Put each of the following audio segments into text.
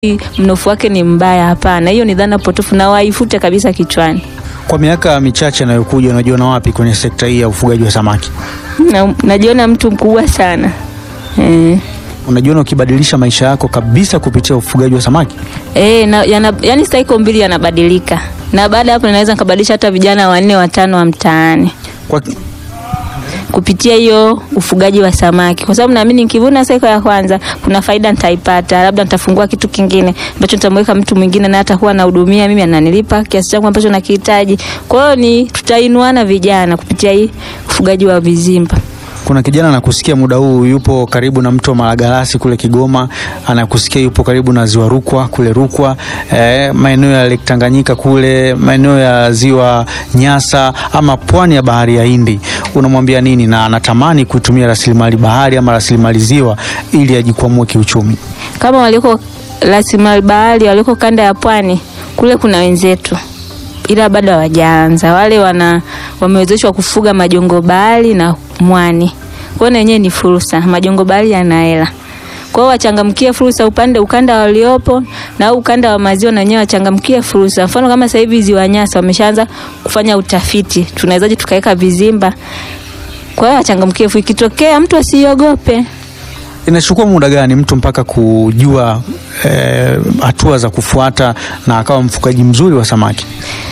mnofu wake ni mbaya. Hapana, hiyo ni dhana potofu na waifute kabisa kichwani. Kwa miaka michache inayokuja, unajiona wapi kwenye sekta hii ya ufugaji wa samaki? Na, najiona mtu mkubwa sana eh. Unajiona ukibadilisha maisha yako kabisa kupitia ufugaji wa samaki? Eh, na, yana, yani cycle mbili yanabadilika, na baada ya hapo naweza nikabadilisha hata vijana wanne watano wa mtaani Kwa, kupitia hiyo ufugaji wa samaki, kwa sababu naamini nikivuna cycle ya kwanza kuna faida nitaipata, labda nitafungua kitu kingine ambacho nitamweka mtu mwingine na atakuwa anahudumia mimi, ananilipa kiasi changu ambacho nakihitaji. Kwa hiyo ni tutainuana vijana kupitia hii ufugaji wa vizimba. kuna kijana anakusikia muda huu yupo karibu na mto Malagarasi kule Kigoma, anakusikia yupo karibu na ziwa Rukwa kule Rukwa, eh, maeneo ya Lake Tanganyika kule, maeneo ya ziwa Nyasa ama pwani ya bahari ya Hindi, unamwambia nini? Na anatamani kutumia rasilimali bahari ama rasilimali ziwa ili ajikwamue kiuchumi. Kama waliko rasilimali bahari, waliko kanda ya pwani kule, kuna wenzetu ila bado hawajaanza. Wale wana wamewezeshwa kufuga majongo bahari na mwani, kwa hiyo na wenyewe ni fursa. Majongo bahari yana hela, kwa hiyo wachangamkie fursa upande ukanda waliopo na au ukanda wa maziwa, na wenyewe wachangamkie fursa. Mfano kama sasa hivi ziwa Nyasa wameshaanza kufanya utafiti, tunawezaje tukaweka vizimba. Kwa hiyo wachangamkie fursa, ikitokea mtu asiogope. Inachukua muda gani mtu mpaka kujua eh, hatua za kufuata na akawa mfugaji mzuri wa samaki?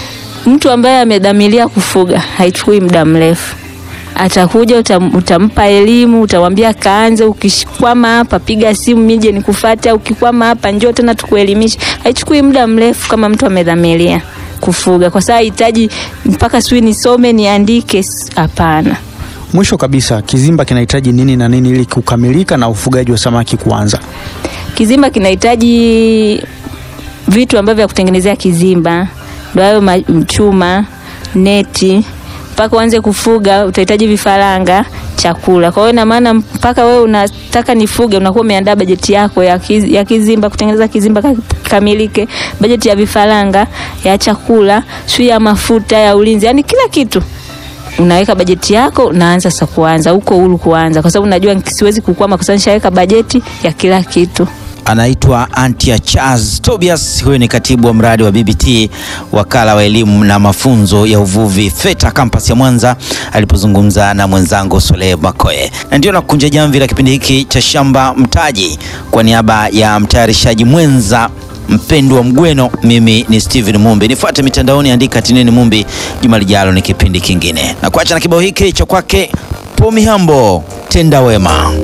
Mtu ambaye amedhamiria kufuga haichukui muda mrefu, atakuja utam, utampa elimu, utamwambia kaanze, ukikwama hapa piga simu nije nikufuate, ukikwama hapa njoo tena tukuelimishe. Haichukui muda mrefu kama mtu amedhamiria kufuga, kwa sababu hahitaji mpaka sijui nisome niandike. Hapana. Mwisho kabisa, kizimba kinahitaji nini na nini ili kukamilika na ufugaji wa samaki kuanza? Kizimba kinahitaji vitu ambavyo vya kutengenezea kizimba, ndio hayo ma- chuma, neti. Mpaka uanze kufuga utahitaji vifaranga, chakula. Kwa hiyo ina maana mpaka wewe unataka nifuge, unakuwa umeandaa bajeti yako ya, kiz, ya kizimba, kutengeneza kizimba ka- kamilike, bajeti ya vifaranga, ya chakula, sio ya mafuta, ya ulinzi, yani kila kitu unaweka bajeti yako, unaanza sasa kuanza huko huru kuanza, kwa sababu unajua siwezi kukwama kwa sababu nishaweka bajeti ya kila kitu. Anaitwa Antia Charles Tobias. Huyu ni katibu wa mradi wa BBT, wakala wa elimu na mafunzo ya uvuvi FETA kampasi ya Mwanza, alipozungumza na mwenzangu Soleh Makoe. Na ndio nakunja jamvi la kipindi hiki cha Shamba Mtaji. Kwa niaba ya mtayarishaji mwenza mpendwa Mgweno, mimi ni Steven Mumbi. Nifuate mitandaoni, andika Tinini Mumbi. Juma lijalo ni kipindi kingine, na kuacha na kibao hiki cha kwake Pomi Hambo, tenda wema.